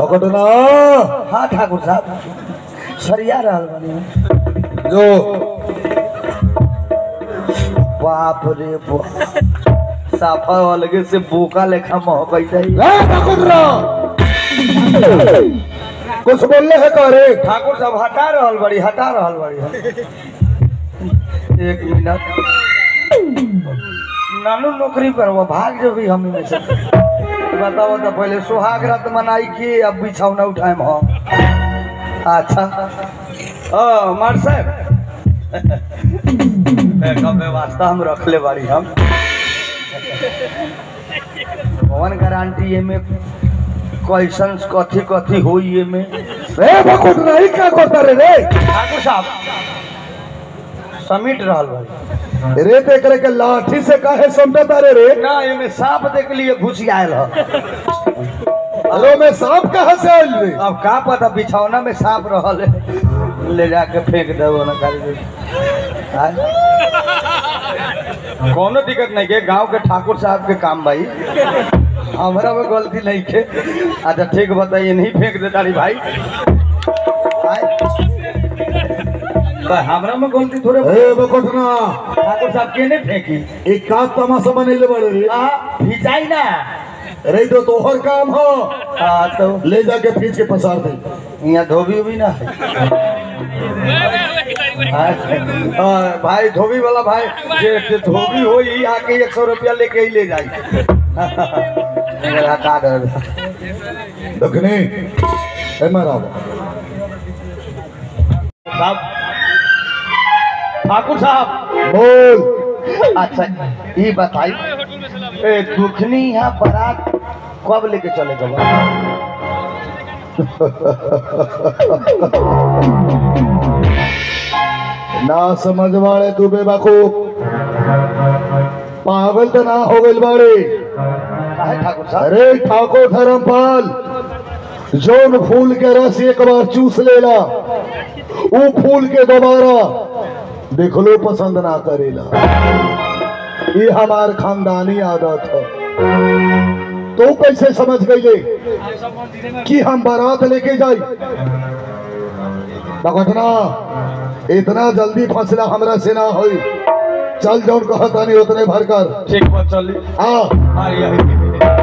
घटना हाँ ठाकुर साहब सरिया रहल बनी जो बाप रे बाप साफा अलगे से बोका लेखा महकई जाई ए, नकुंद्रा! कुछ बोलले है का रे ठाकुर साहब हटा रहल बड़ी हटा रहल बड़ी एक मिनट नानू नौकरी करवा भाग जो भी हम में से बताओ तो पहले सुहाग रात मनाई के अब बिछौना उठाए हम अच्छा ओ मार साहब कब वास्ता हम रख ले बाड़ी हम कौन गारंटी है में क्वेश्चन कथी कथी होई है में ए बकुंडरा ई का करता रे रे ठाकुर साहब समिट रहल भाई रे ते करे के लाठी से काहे समझता रे रे ना एमे सांप देख लिए घुस आयल ह अरे में सांप कहाँ से आइल रे अब का पता बिछौना में सांप रहल है ले जाके फेंक देबो ना करी कोनो दिक्कत नहीं के गांव के ठाकुर साहब के काम भाई हमरा में गलती नहीं के अच्छा ठीक बताइए नहीं फेंक दे तारी भाई आय। तो हमरा में गलती थोड़े ए बकुंडरा ठाकुर साहब के नहीं फेंकी एक का तमाशा बनेले बड़े रे आ भिजाई ना रे तो तोहर काम हो हाँ तो ले जाके खींच के पसार दे यहाँ धोबी उबी ना है अच्छा। हाँ, भाई धोबी वाला भाई जे जे धोबी हो ही आके एक सौ रुपया लेके ही ले जाई मेरा हटा दे दखनी ए महाराज साहब ठाकुर साहब बोल अच्छा ये बताई ए दुखनी यहाँ बारात कब लेके चले गए ना समझ वाले तू बेवकूफ पागल तो ना हो गइल बाड़े काहे ठाकुर साहब अरे ठाकुर धर्मपाल जोन फूल के रस एक बार चूस लेला ऊ फूल के दोबारा देखलो पसंद ना करेला ये हमार खानदानी आदत है तो कैसे समझ गई कि हम बारात लेके जाई घटना इतना जल्दी फैसला हमरा से ना होई चल जौन कहतानी उतने भर कर ठीक बात चली हाँ हाँ, यही।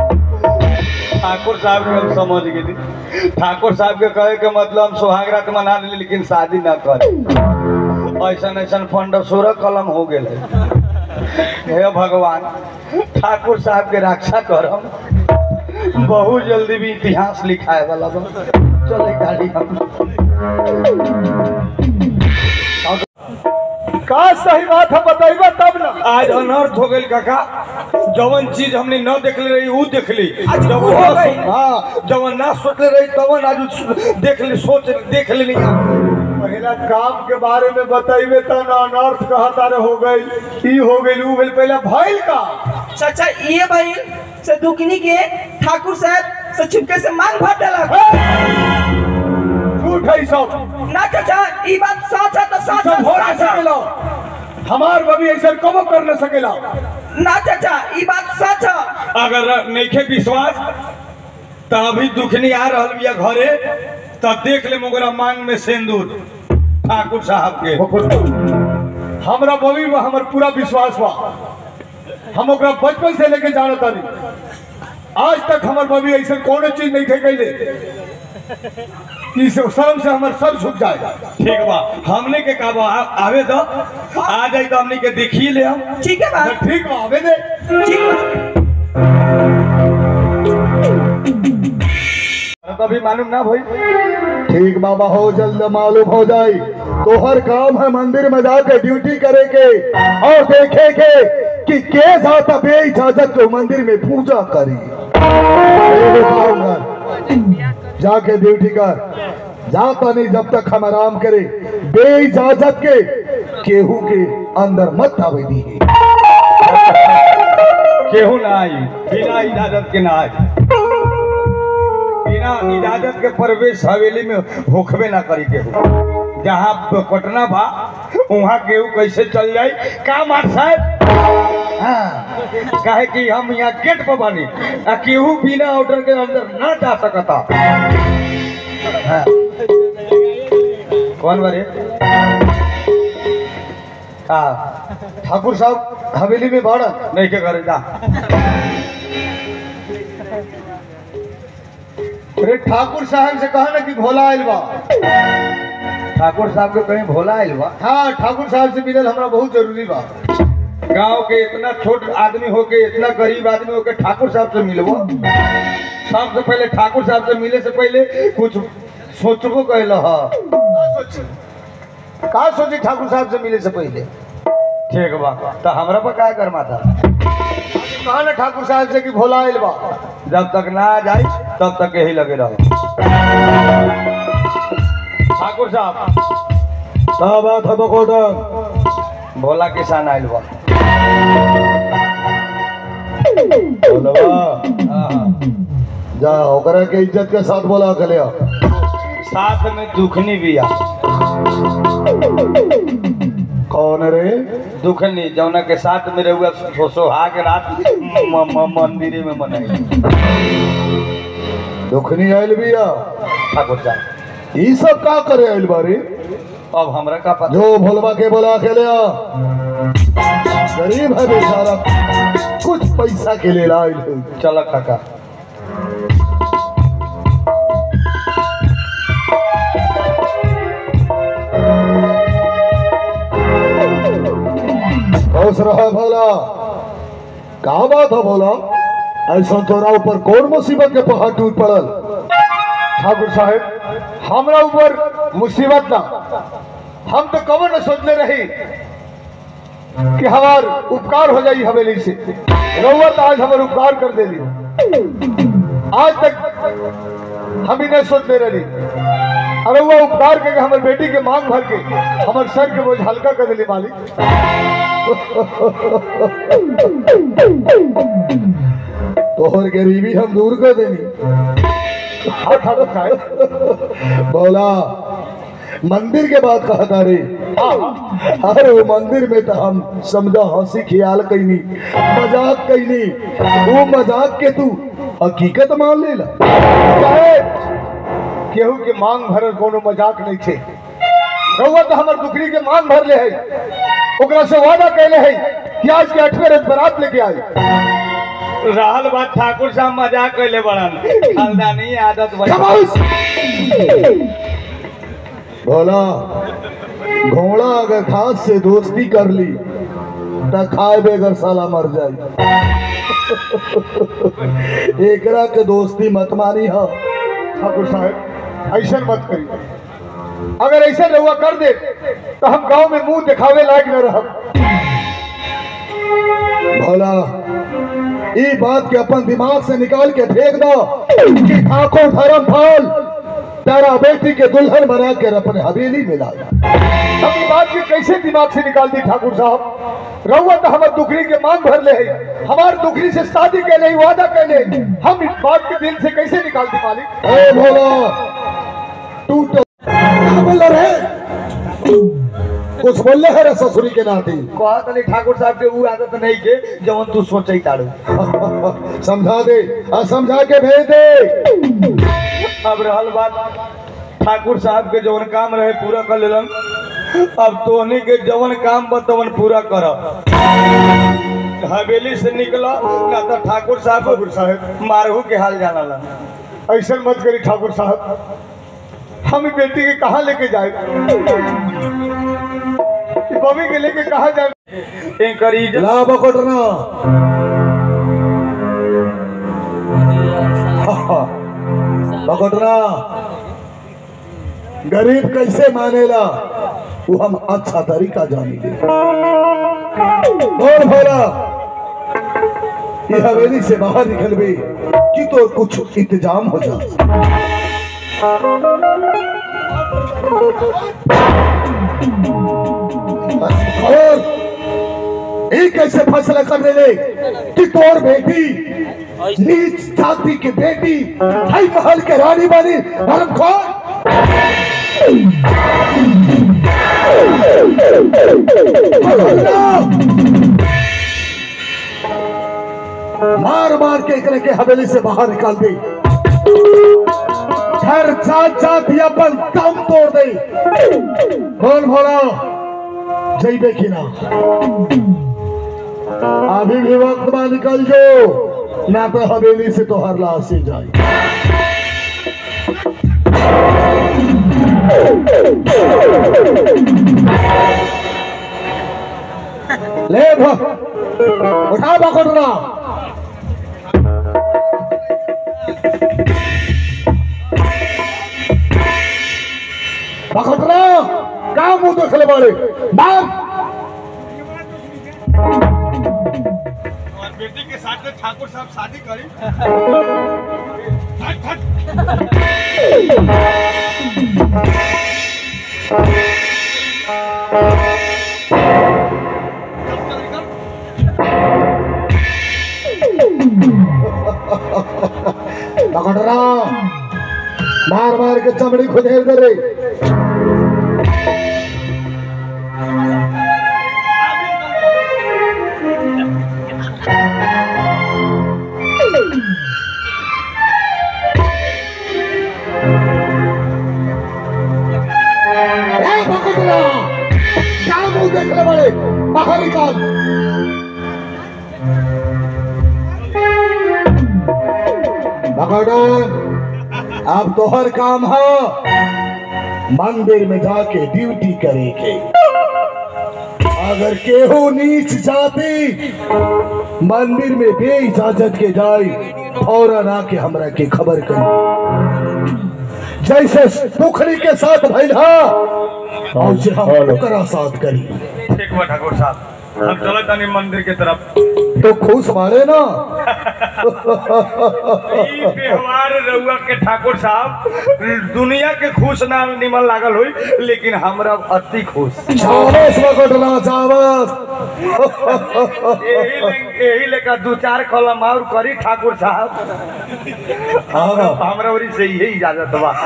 ठाकुर साहब के हम समझ गए ठाकुर साहब के कहे के मतलब हम सुहाग रात मना ली लेकिन शादी ना करे ऐसा ऐसा फंड सोलह कलम हो गए हे भगवान ठाकुर साहब के रक्षा करम बहुत जल्दी भी इतिहास लिखाए वाला बा चले गाड़ी हम का सही बात है बताइबा तब ना आज अनर्थ हो गई काका जवन चीज हमने न देखले रही ऊ देख ली जवन वो ना हो गई। सो- हाँ जवन ना सोचले रही तवन आज उ- देख ली सोच देख लेनी पहला काम के बारे में बताइबे त ना अनर्थ कहता रे हो गई ई हो गई ऊ गई पहला भइल का चाचा ये भाई से दुखनी के ठाकुर साहब से चुपके से मांग भर डाला झूठ है ई सब ना चाचा ये बात सच है तो सच सब हो ना है, सच है। सकेला हमार बबी ऐसा कबो कर न सकेला ना चाचा ये बात सच है अगर नइखे विश्वास त अभी दुखनी आ रहल बिया घरे त देख ले मोगरा मांग में सिंदूर ठाकुर साहब के हमरा बबी में हमर पूरा विश्वास बा हम ओकरा बचपन से लेके जानत तानी आज तक हमर बबी ऐसा कोनो चीज नहीं थे कैले कि से शर्म से हमर सर झुक जाए ठीक बा हमने के का बा आ- आवे दो आ जाई तो हमने के देखिए ले हम ठीक है बात ठीक बा आवे दे ठीक है तो अभी मालूम ना भाई ठीक बाबा हो जल्द मालूम हो जाए तो हर काम है मंदिर में जाके ड्यूटी करे के और देखे के कि के जाता बे इजाजत को मंदिर में पूजा करी एगो काम कर, जाके ड्यूटी कर जाता नहीं जब तक हम आराम करे बे इजाजत के केहू के अंदर मत आवे दी केहू ना आई बिना इजाजत के ना आई बिना इजाजत के प्रवेश हवेली में होखबे ना करी केहू जहाँ कटना बा वहाँ केहू कैसे चल जाई का मार साहब हाँ काहे कि हम यहाँ गेट पर बानी आ केहू बिना ऑर्डर के अंदर ना जा सकता हाँ। कौन बरे हाँ ठाकुर साहब हवेली में बाड़ा नहीं के करे जा अरे ठाकुर साहब से कहा ना कि भोला आयल बा ठाकुर साहब के कहीं भोला आइल बा हाँ ठाकुर साहब से मिलल हमरा बहुत जरूरी बा गांव के इतना छोट आदमी होके इतना गरीब आदमी होके ठाकुर साहब से मिलबो सबसे पहले ठाकुर साहब से मिले से पहले कुछ सोचबो कहल ह का सोची का सोची ठाकुर साहब से मिले से पहले ठीक बा तो हमरा पर क्या कर माता कहा ना ठाकुर साहब से कि भोला आयल बा जब तक ना आ जाए तब तक यही लगे रहो ठाकुर साहब का बात है बकोटन भोला किसान आइल बा बोलवा हाँ, हाँ। जा ओकरा के इज्जत के साथ बोला के लिया साथ में दुखनी भी आ कौन रे दुखनी जौना के साथ में रहुआ सो सोहाग रात म- म- मंदिरे में मनाई दुखनी आयल बिया ठाकुर साहब ई सब का करे आयल बारी अब हमरा का पता जो भोलवा के बोला के लिया गरीब है बेचारा कुछ पैसा के लिए लायल है चल काका खुश रहा भोला का बात है भोला ऐसा तोरा ऊपर कौन मुसीबत के पहाड़ टूट पड़ल ठाकुर साहब हमरा ऊपर मुसीबत ना हम तो कबर न सोचले रही कि हमार उपकार हो जाई हवेली से रउआ तो आज हमार उपकार कर देली आज तक हम ही नहीं सोचले रही अरे वो उपकार करके हमारे बेटी के मांग भर के हमारे सर के बोझ हल्का कर दिली मालिक तोहर गरीबी हम दूर कर देनी हाँ, ठाकुर साहब। बोला मंदिर के बात कहा था रे अरे वो मंदिर में तो हम समझा हंसी ख्याल कैनी मजाक कैनी वो मजाक के तू हकीकत मान लेला काहे? केहू के मांग भरल कोनो मजाक नहीं थे रउआ तो हमर दुकरी के मांग भर ले है ओकरा से वादा कैले है कि आज के अठवे रथ बरात लेके आई रहल बात ठाकुर साहब मजाक कैले बड़न खानदानी आदत बन खामोश! भोला घोड़ा अगर घास से दोस्ती कर ली तो खाए बेगर साला मर जाए एकरा के दोस्ती मत मानी हा ठाकुर साहब ऐसा मत करिए अगर ऐसा रहुआ कर दे तो हम गांव में मुंह दिखावे लायक न रह भोला ई बात के अपन दिमाग से निकाल के फेंक दो कि ठाकुर धर्म फल तेरा बेटी के दुल्हन बना कर अपने हवेली में लाया हम ई बात के कैसे दिमाग से निकाल दी ठाकुर साहब रहुआ तो हमार दुखरी के मांग भर ले है हमार दुखरी से शादी के लिए वादा कर ले हम इस बात के दिल से कैसे निकाल दी मालिक अरे भोला टूट बोल रहे कुछ बोल रहे रे ससुरी के नाती कहत नहीं ठाकुर साहब के वो आदत नहीं के जवन तू सोचे ताड़ू समझा दे आ समझा के भेज दे अब रहल बात ठाकुर साहब के जवन काम रहे पूरा कर लेलन अब तोहनी के जवन काम बा तवन पूरा कर हवेली से निकला ना तो ठाकुर साहब ठाकुर साहब मारहू के हाल जाना ऐसा मत करी ठाकुर साहब हम ई बेटी के कहाँ लेके जाए ई बॉबी के लेके कहाँ जाए करी ला बकोटना बकोटना गरीब कैसे मानेला वो हम अच्छा तरीका जानी ले बोल भोला ये हवेली से बाहर निकल गई कि तो कुछ इंतजाम हो जाए और एक कैसे फैसला कर ले कि तोर बेटी नीच जाति की बेटी हाई महल के रानी बनी धर्म मार मार के एकरे के हवेली से बाहर निकाल दी हर जात जात ही अपन दम तोड़ दे बोल भोला जइबे कि ना अभी भी वक्त में निकल जो ना तो हवेली से तो हर लाश से जाए ले भो उठा बकोटरा बकोटरा का मुंह देखले बाड़े मार और बेटी के साथ में ठाकुर साहब शादी करी बकोटरा मार मार के चमड़ी खुदेर दे रे ए बकोटरा का मुंह देखले बाड़े बाहर निकाल भगवान अब तोहर काम है मंदिर में जाके ड्यूटी करेंगे अगर केहू नीच जाती मंदिर में बे इजाजत के जाए फौरन आके हमरा के खबर करी जैसे पुखरी के साथ भैला और जे हम ओकरा साथ करी ठीक बा ठाकुर साहब हम चलो तनी मंदिर के तरफ तो खुश मारे ना ई व्यवहार रउआ के ठाकुर साहब दुनिया के खुश ना निमन लागल हुई लेकिन हमरा अति खुश चावस बकटला चावस यही ले- यही लेकर दू चार कलम और करी ठाकुर साहब हाँ हमरा ओरी से यही इजाजत बा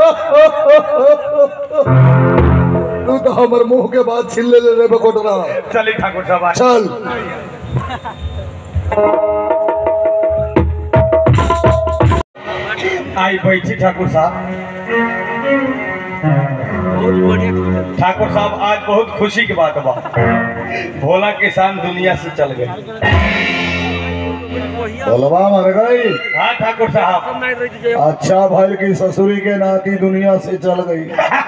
तू तो हमर मुंह के बात छीन ले ले रे बकोटरा चली ठाकुर साहब आ। चल आई बैठी ठाकुर साहब ठाकुर साहब आज बहुत खुशी की बात बा भोला किसान दुनिया से चल गए बलवा मर गई हाँ ठाकुर साहब अच्छा भल की ससुरी के नाती दुनिया से चल गई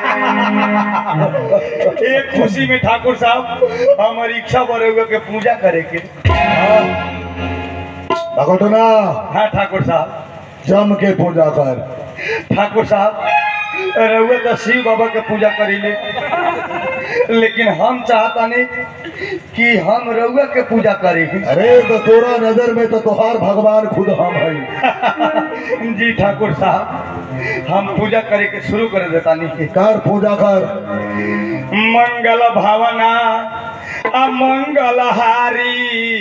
एक खुशी में ठाकुर साहब हमारी इच्छा बड़े हुए के पूजा करे के बकोटना हाँ ठाकुर साहब जम के पूजा कर ठाकुर साहब रउआ तो शिव बाबा के पूजा करीले लेकिन हम चाहता नहीं कि हम रउआ के पूजा करी अरे तो तोरा नजर में तो तोहार भगवान खुद हम है जी ठाकुर साहब हम पूजा करे के शुरू कर देता नहीं कर पूजा कर मंगल भावना अमंगल हारी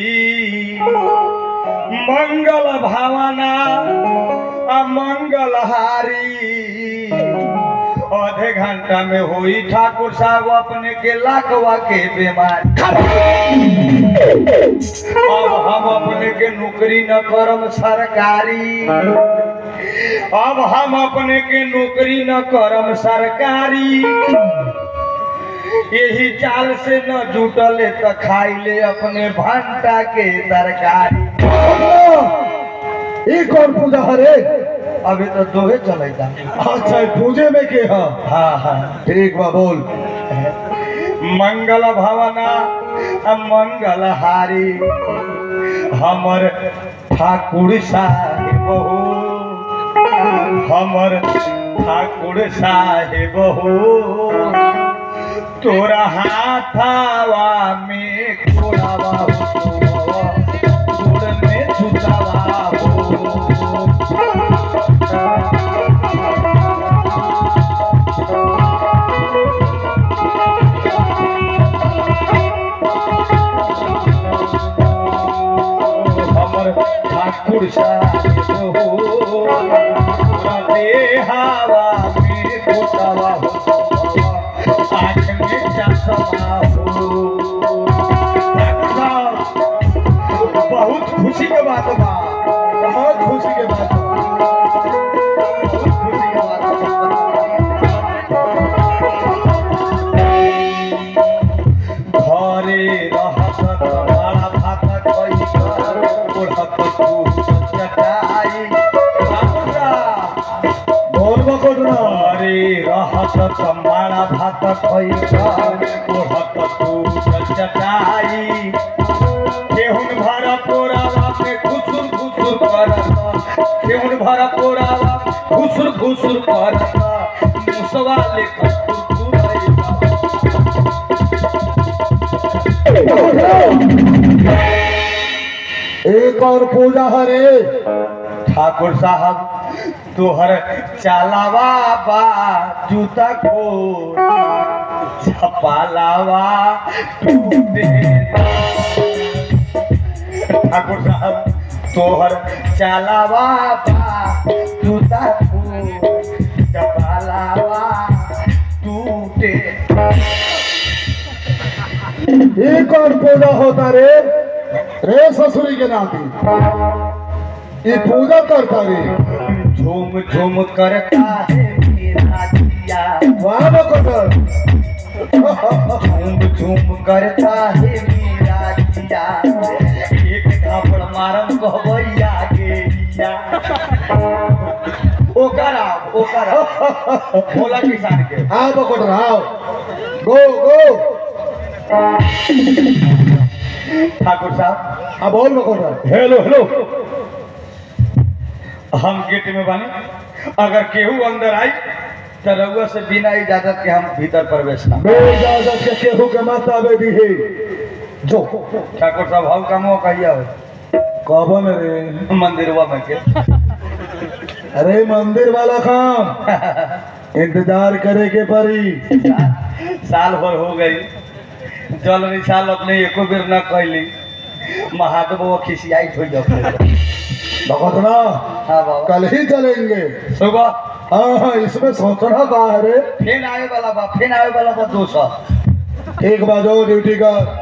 मंगल भावना अमंगल हारी आधे घंटा में हुई ठाकुर साहब अपने के लाखवा के बीमार अब हम अपने के नौकरी न करम सरकारी अब हम अपने के नौकरी न करम सरकारी यही चाल से न जुटले त खाइले अपने भंटा के तरकारी ये कौन पूजा हरे अभी तो दोहे चलेगा अच्छा ये पूजे में के हा हाँ हाँ ठीक बा बोल मंगल भवना आ मंगल हारी हमर ठाकुर साहेब हो हमर ठाकुर साहेब हो तोरा हाथावा में खोलावा हो गोड़ में जुतावा हो हमर ठाकुर साहेब हो हवा में कोटावा हो आँख में चश्मा हो ठाकुर साहब, बहुत खुशी के बात बा बहुत खुशी के बात बा। बहुत खुशी के बात रहत तू चटाई बाबूरा बोल बकोटना अरे रहत तमाड़ा भात खैता ओढ़त तू चटाई केहुन भरा पोरावा में घुसुर घुसुर करता केहुन भरा पोरावा घुसुर घुसुर करता मुसवा लेकर कुरकुराइता एक और पूजा हरे ठाकुर साहब तोहर चालावा बा जूता को छपालावा टूटे ठाकुर साहब तोहर चालावा बा जूता को छपालावा टूटे एक और पूजा होता रे रे ससुरी के नाती ये पूजा करता रे झूम झूम करता है मेरा जिया वाह बकोटर झूम झूम करता है मेरा जिया एक थापड़ मारम कहबैया गेलिया ओकरा ओकरा बोला किसान के हाँ बकोटर हाँ गो गो ठाकुर साहब हाँ बोल बकोटर हेलो हेलो हम गेट में बानी अगर केहू अंदर आई तो रउआ से बिना इजाजत के हम भीतर प्रवेश ना बे इजाजत के केहू के मत आवे दी है जो ठाकुर साहब हम कमो कहिया हो कौन रे मंदिरवा में के अरे मंदिर वाला काम इंतजार करे के परी साल भर हो गई जल निशाल अपने एको बेर न कैली महादेव वो खिसियाई हो जाओ भगतना हाँ बाबा कल ही चलेंगे सुबह हाँ हाँ इसमें सोचना कहा है रे फिर आए वाला बा फिर आए वाला बा दो सौ एक बाजो ड्यूटी का